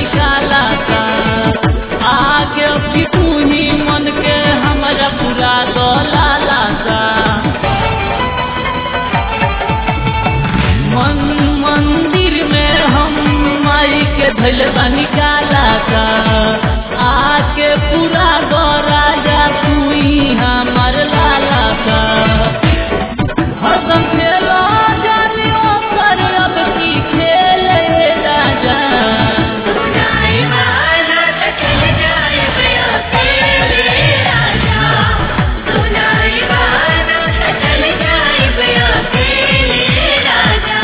निकाला का आगे अभी तू ही मन के हमारा पूरा डोलाला का मन मंदिर में हम माई के धैल निकाला का आके पूरा गो राजा तू ही हमार लाला का हरदम खेलो जानियो पर अब की खेल है राजा सुनाई वाला त चल जाए बया तेरे राजा सुनाई वाला त चल जाए बया तेरे राजा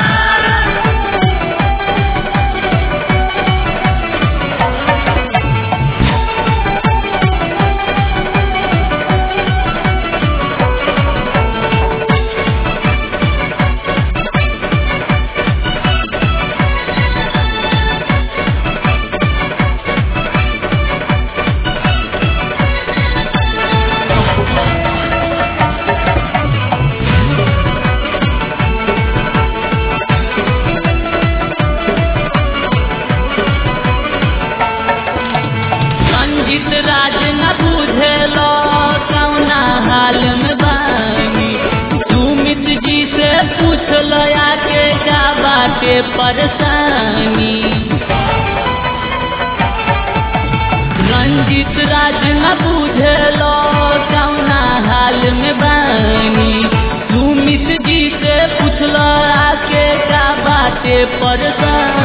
संजीत राज न बुझेलो कौना हाल में बानी सुमित जी से पूछ लो आके का बाटे परेशानी रंजीत राज न बुझेलो कौना हाल में बानी सुमित जी से पूछ लो आके का बाटे परेशानी